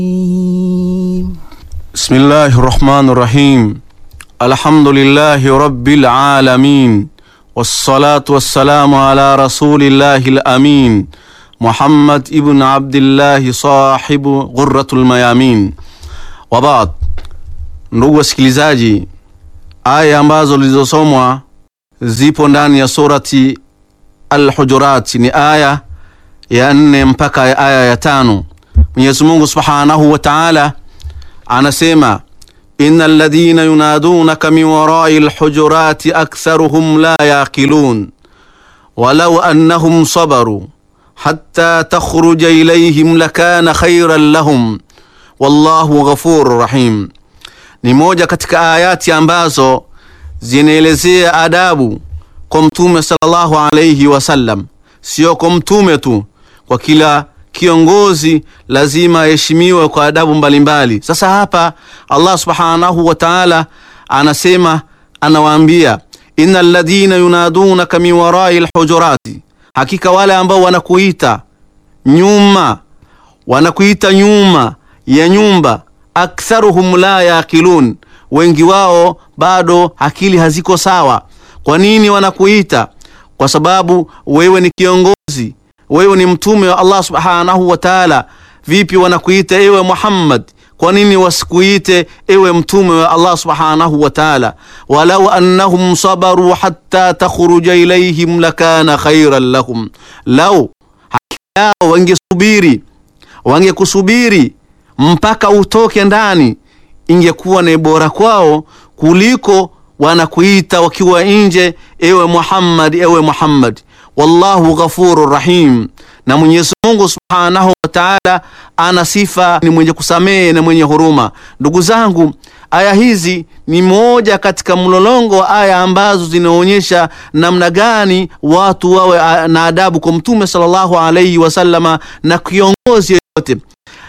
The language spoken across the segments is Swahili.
بسم الله الرحمن الرحيم الحمد لله رب العالمين والصلاة والسلام على رسول الله الأمين محمد ابن عبد الله صاحب غرة الميامين وبعد ndugu wasikilizaji aya ambazo zilizosomwa zipo ndani ya surati Al-Hujurat ni aya ya nne mpaka aya ya tano Mwenyezi Mungu Subhanahu wa Ta'ala anasema innal ladhina yunadunaka min warai lhujurati aktharuhum la yaqilun walau annahum sabaru hatta takhruja ilayhim lakana khayran lahum wallahu ghafurur rahim. Ni moja katika ayati ambazo zinaelezea adabu kwa Mtume sallallahu alayhi wasallam, sio kwa mtume tu, kwa kila kiongozi lazima aheshimiwe kwa adabu mbalimbali. Sasa hapa Allah subhanahu wa ta'ala anasema, anawaambia innal ladhina yunadunaka min warai lhujurati, hakika wale ambao wanakuita nyuma, wanakuita nyuma ya nyumba, aktharuhum la yaqilun, wengi wao bado akili haziko sawa. Kwa nini wanakuita? Kwa sababu wewe ni kiongozi wewe ni mtume wa Allah subhanahu wa ta'ala. Vipi wanakuita ewe Muhammad? Kwa nini wasikuite ewe mtume wa Allah subhanahu wa ta'ala? walau annahum sabaru hatta takhruja ilayhim lakana khairan lahum, lau hakika yao wangesubiri, wangekusubiri mpaka utoke ndani, ingekuwa ni bora kwao kuliko wanakuita wakiwa nje, ewe Muhammad, ewe Muhammad. Wallahu ghafurur rahim, na Mwenyezi Mungu subhanahu wa ta'ala ana sifa ni mwenye kusamehe na mwenye huruma. Ndugu zangu, aya hizi ni moja katika mlolongo wa aya ambazo zinaonyesha namna gani watu wawe na adabu kwa Mtume sallallahu alayhi wasallama na kiongozi yoyote.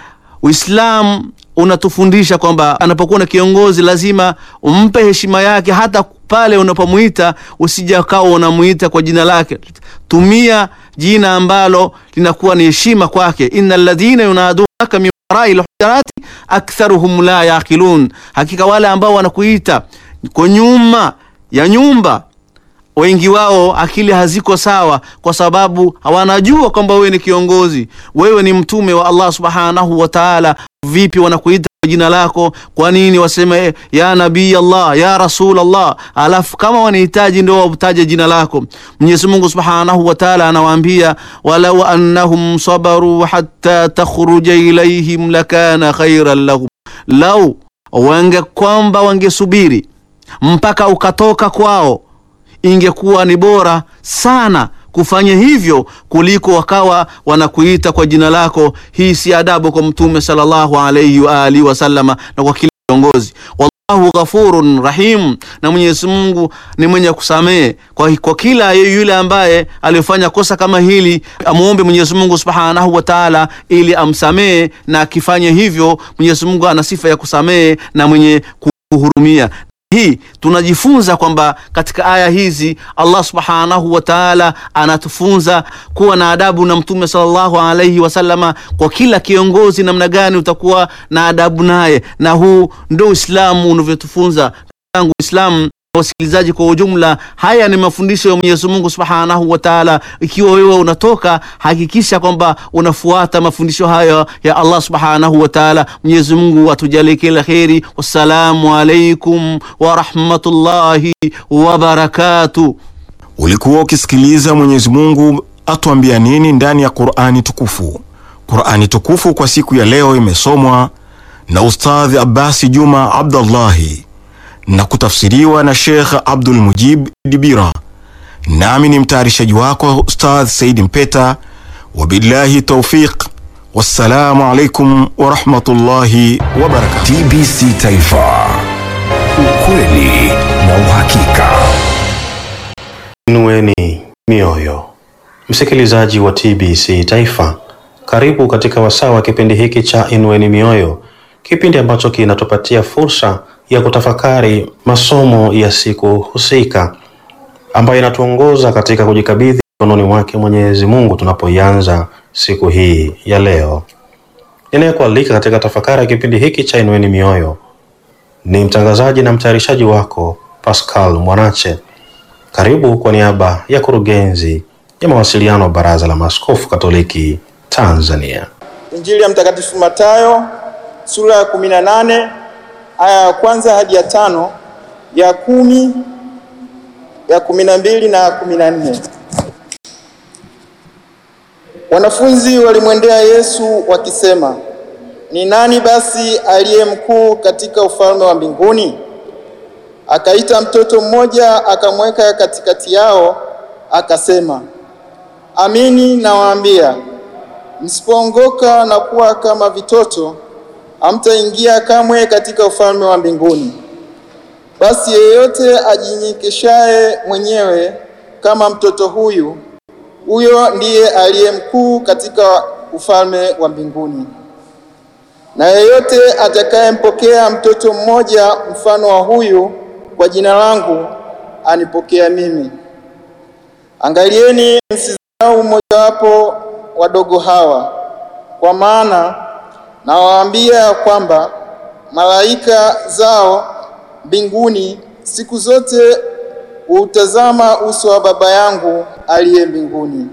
Uislamu unatufundisha kwamba anapokuwa na kiongozi lazima umpe heshima yake, hata pale unapomwita usija kawa unamuita kwa jina lake. Tumia jina ambalo linakuwa ni heshima kwake. innal ladhina yunadunaka min warai lhujurati aktharuhum la yaqilun, hakika wale ambao wanakuita kwa nyuma ya nyumba wengi wao akili haziko sawa, kwa sababu hawanajua kwamba wewe ni kiongozi, wewe ni mtume wa Allah subhanahu wa ta'ala. Vipi wanakuita kwa jina lako? Kwa nini waseme ya nabii Allah, ya rasul Allah, alafu kama wanahitaji ndio wataje jina lako? Mwenyezi Mungu subhanahu wa ta'ala anawaambia, walau annahum sabaru hatta takhruja ilayhim lakana khairan lahum, lau wange kwamba wangesubiri mpaka ukatoka kwao ingekuwa ni bora sana kufanya hivyo kuliko wakawa wanakuita kwa jina lako. Hii si adabu kwa Mtume sallallahu alayhi wa alihi wasallama na kwa kila kiongozi. Wallahu ghafurun rahim, na Mwenyezi Mungu ni mwenye kusamehe kwa, kwa kila yule ambaye alifanya kosa kama hili, amuombe Mwenyezi Mungu subhanahu wa ta'ala ili amsamehe, na akifanya hivyo Mwenyezi Mungu ana sifa ya kusamehe na mwenye kuhurumia hii tunajifunza kwamba katika aya hizi Allah subhanahu wa ta'ala anatufunza kuwa na adabu na Mtume sallallahu alayhi wasallama. Kwa kila kiongozi, namna gani utakuwa na adabu naye, na huu ndio Uislamu unavyotufunza. Tangu Uislamu wasikilizaji kwa ujumla, haya ni mafundisho ya Mwenyezi Mungu Subhanahu wa Ta'ala. Ikiwa wewe unatoka, hakikisha kwamba unafuata mafundisho hayo ya Allah Subhanahu wa Ta'ala. Mwenyezi Mungu atujalie kila kheri. Wassalamu alaikum wa rahmatullahi wa barakatuh. Ulikuwa ukisikiliza Mwenyezi Mungu atuambia nini ndani ya Qur'ani tukufu. Qur'ani tukufu kwa siku ya leo imesomwa na Ustadhi Abbasi Juma Abdallahi na kutafsiriwa na Sheikh Abdul Mujib Dibira, nami ni mtayarishaji wako Ustadh Saidi Mpeta. Wabillahi taufiq, wassalamu alaikum warahmatullahi wabarakatuh. TBC Taifa, ukweli na uhakika. Inueni mioyo, msikilizaji wa TBC Taifa, karibu katika wasaa wa kipindi hiki cha Inueni Mioyo, kipindi ambacho kinatupatia fursa ya kutafakari masomo ya siku husika ambayo inatuongoza katika kujikabidhi mikononi mwake Mwenyezi Mungu tunapoianza siku hii ya leo. Ninayekualika katika tafakari ya kipindi hiki cha Inueni Mioyo ni mtangazaji na mtayarishaji wako Pascal Mwanache. Karibu kwa niaba ya kurugenzi ya mawasiliano Baraza la Maaskofu Katoliki Tanzania. Injili ya Mtakatifu Mathayo sura ya 18 aya ya kwanza hadi ya tano, ya kumi, ya kumi na mbili na kumi na nne. Wanafunzi walimwendea Yesu wakisema, ni nani basi aliye mkuu katika ufalme wa mbinguni? Akaita mtoto mmoja akamweka katikati yao, akasema, amini nawaambia, msipoongoka na kuwa kama vitoto, hamtaingia kamwe katika ufalme wa mbinguni. Basi yeyote ajinyenyekeshaye mwenyewe kama mtoto huyu, huyo ndiye aliye mkuu katika ufalme wa mbinguni. Na yeyote atakayempokea mtoto mmoja mfano wa huyu kwa jina langu, anipokea mimi. Angalieni, msidharau mmojawapo wadogo hawa, kwa maana nawaambia kwamba malaika zao mbinguni siku zote huutazama uso wa Baba yangu aliye mbinguni.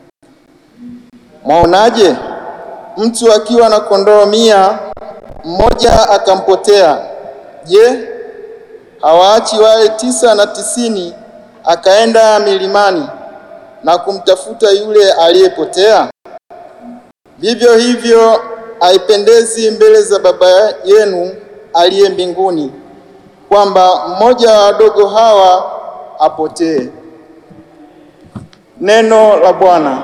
Mwaonaje? Mtu akiwa na kondoo mia, mmoja akampotea, je, hawaachi wale tisa na tisini akaenda milimani na kumtafuta yule aliyepotea? Vivyo hivyo haipendezi mbele za Baba yenu aliye mbinguni kwamba mmoja wa wadogo hawa apotee. Neno la Bwana.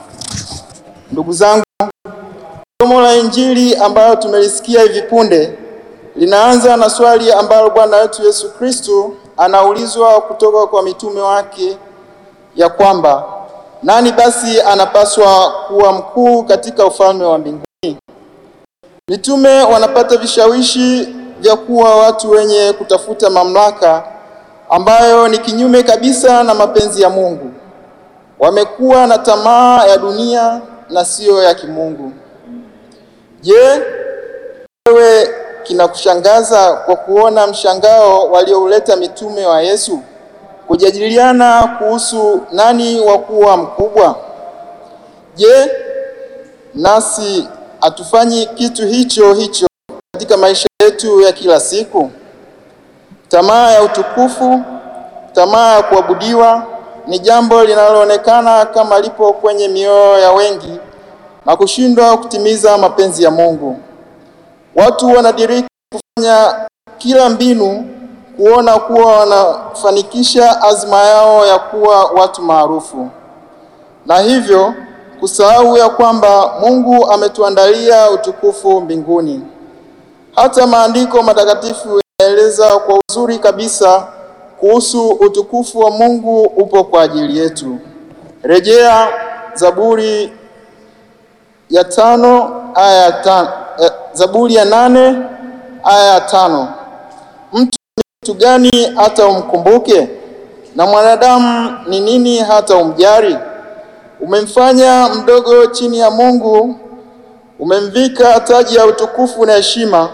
Ndugu zangu, somo la Injili ambayo tumelisikia hivi punde linaanza na swali ambalo Bwana wetu Yesu Kristo anaulizwa kutoka kwa mitume wake ya kwamba nani basi anapaswa kuwa mkuu katika ufalme wa mbinguni? Mitume wanapata vishawishi vya kuwa watu wenye kutafuta mamlaka ambayo ni kinyume kabisa na mapenzi ya Mungu. Wamekuwa na tamaa ya dunia na siyo ya kimungu. Je, wewe kinakushangaza kwa kuona mshangao waliouleta mitume wa Yesu kujadiliana kuhusu nani wa kuwa mkubwa? Je, nasi hatufanyi kitu hicho hicho katika maisha yetu ya kila siku? Tamaa ya utukufu, tamaa ya kuabudiwa ni jambo linaloonekana kama lipo kwenye mioyo ya wengi na kushindwa kutimiza mapenzi ya Mungu. Watu wanadiriki kufanya kila mbinu kuona kuwa wanafanikisha azma yao ya kuwa watu maarufu, na hivyo kusahau ya kwamba Mungu ametuandalia utukufu mbinguni. Hata maandiko matakatifu yanaeleza kwa uzuri kabisa kuhusu utukufu wa Mungu upo kwa ajili yetu. Rejea Zaburi ya tano aya ya tano, eh, Zaburi ya nane aya ya tano. Mtu ni mtu gani hata umkumbuke, na mwanadamu ni nini hata umjari? Umemfanya mdogo chini ya Mungu, umemvika taji ya utukufu na heshima.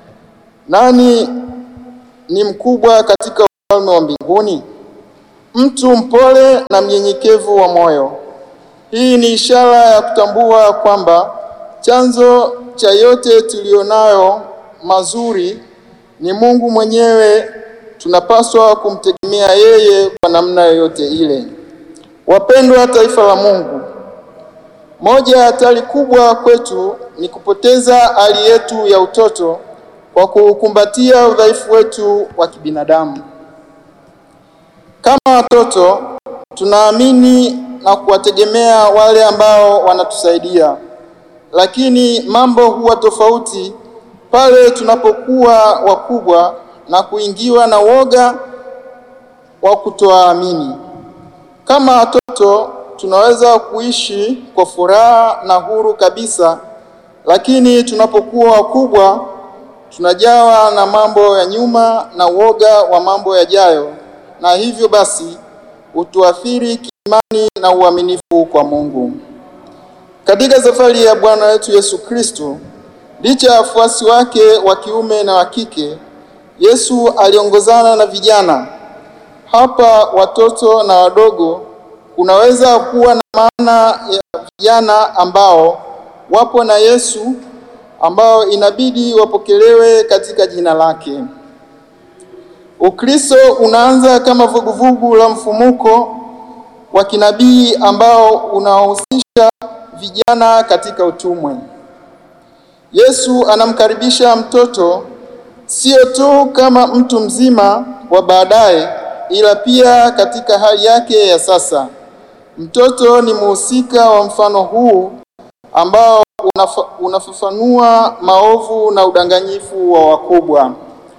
Nani ni mkubwa katika ufalme wa mbinguni? Mtu mpole na mnyenyekevu wa moyo. Hii ni ishara ya kutambua kwamba chanzo cha yote tulionayo mazuri ni Mungu mwenyewe. Tunapaswa kumtegemea yeye kwa namna yoyote ile. Wapendwa taifa la Mungu, moja ya hatari kubwa kwetu ni kupoteza hali yetu ya utoto kwa kukumbatia udhaifu wetu wa kibinadamu. Kama watoto tunaamini na kuwategemea wale ambao wanatusaidia, lakini mambo huwa tofauti pale tunapokuwa wakubwa na kuingiwa na woga wa kutoamini. Kama watoto tunaweza kuishi kwa furaha na huru kabisa, lakini tunapokuwa wakubwa tunajawa na mambo ya nyuma na woga wa mambo yajayo, na hivyo basi hutuathiri kiimani na uaminifu kwa Mungu. Katika safari ya Bwana wetu Yesu Kristo Licha ya wafuasi wake wa kiume na wa kike, Yesu aliongozana na vijana. Hapa watoto na wadogo kunaweza kuwa na maana ya vijana ambao wapo na Yesu ambao inabidi wapokelewe katika jina lake. Ukristo unaanza kama vuguvugu la mfumuko wa kinabii ambao unahusisha vijana katika utumwe. Yesu anamkaribisha mtoto sio tu kama mtu mzima wa baadaye, ila pia katika hali yake ya sasa. Mtoto ni mhusika wa mfano huu ambao unafa, unafafanua maovu na udanganyifu wa wakubwa.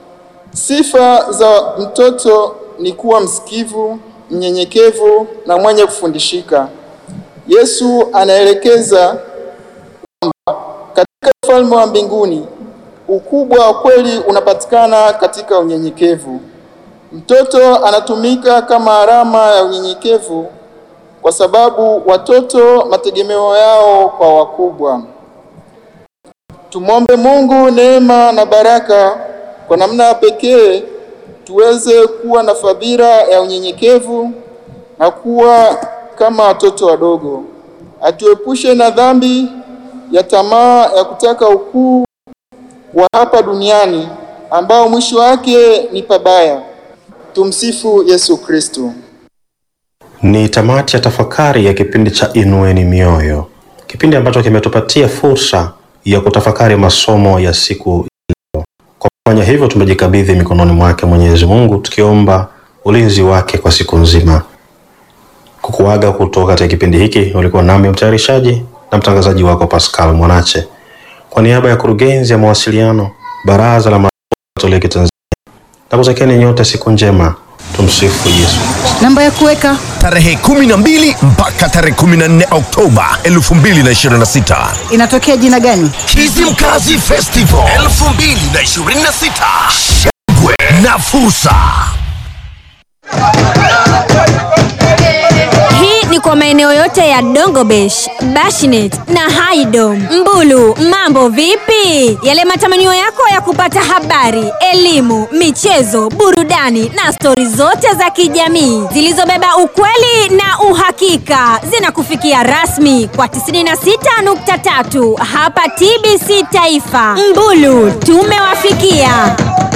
Sifa za mtoto ni kuwa msikivu, mnyenyekevu na mwenye kufundishika. Yesu anaelekeza kwamba katika ufalme wa mbinguni ukubwa wa kweli unapatikana katika unyenyekevu. Mtoto anatumika kama alama ya unyenyekevu kwa sababu watoto mategemeo yao kwa wakubwa. Tumwombe Mungu neema na baraka kwa namna ya pekee tuweze kuwa na fadhila ya unyenyekevu na kuwa kama watoto wadogo. Atuepushe na dhambi ya tamaa ya kutaka ukuu wa hapa duniani ambao mwisho wake ni pabaya. Tumsifu Yesu Kristo. Ni tamati ya tafakari ya kipindi cha Inueni Mioyo, kipindi ambacho kimetupatia fursa ya kutafakari masomo ya siku ya leo. Kwa kufanya hivyo, tumejikabidhi mikononi mwake Mwenyezi Mungu, tukiomba ulinzi wake kwa siku nzima. Kukuaga kutoka katika kipindi hiki, ulikuwa nami mtayarishaji na mtangazaji wako Pascal Mwanache, kwa niaba ya kurugenzi ya mawasiliano Baraza la Maaskofu Katoliki Tanzania, nakutakieni nyote siku njema. Tumsifu Yesu Kristo. Namba ya kuweka tarehe 12 mpaka tarehe 14 Oktoba 2026. inatokea jina gani? Kizimkazi Festival 2026. Shangwe na fursa. Hii ni kwa maeneo yote ya Dongobesh, Bashinet na Haidom. Mbulu, mambo vipi? Yale matamanio yako ya kupata habari, elimu, michezo, burudani na stori zote za kijamii zilizobeba ukweli na uhakika zinakufikia rasmi kwa 96.3 hapa TBC Taifa. Mbulu, tumewafikia.